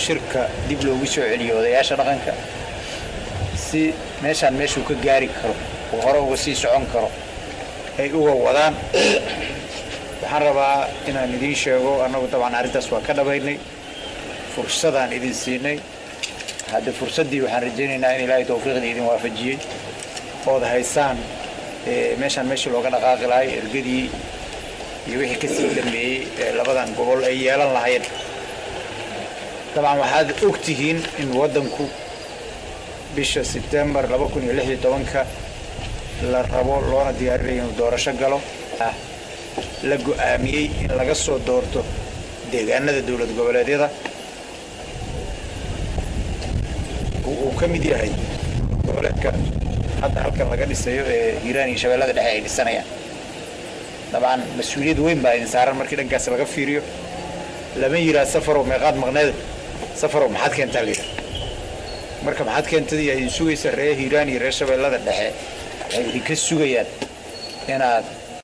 shirka dib loogu soo celiyo odayaasha dhaqanka si meeshaan meeshuu ka gaari karo oo hore uga sii socon karo ay uga wadaan waxaan rabaa inaan idiin sheego annagu dabcan arrintaas waa ka dhabaynay fursadaan idin siinay hadde fursaddii waxaan rajaynaynaa in ilaahay tawfiiqdii idin waafajiyey ood haysaan meeshaan meeshii looga dhaqaaqi lahay ergadii iyo wixii ka sii dhameeyey ee labadan gobol ay yeelan lahayn dabcan waxaad og tihiin in waddanku bisha sebtembar laba kun iyo lix iyo tobanka la rabo loona diyaarinayo inuu doorasho galo ah la go'aamiyey in laga soo doorto deegaanada dowlad goboleedyada uu ka mid yahay goboleedka hadda halkan laga dhisayo ee hiiraan iyo shabeellada dhexe ay dhisanayaan dabcan mas-uuliyad weyn baa idin saaran markii dhankaas laga fiiriyo lama yiraa safarow meeqaad maqneeda safarow maxaad keentaa layidha marka maxaad keentadii ay idin sugaysa reer hiiraan iyo reer shabeellada dhexe waxay idinka sugayaan inaad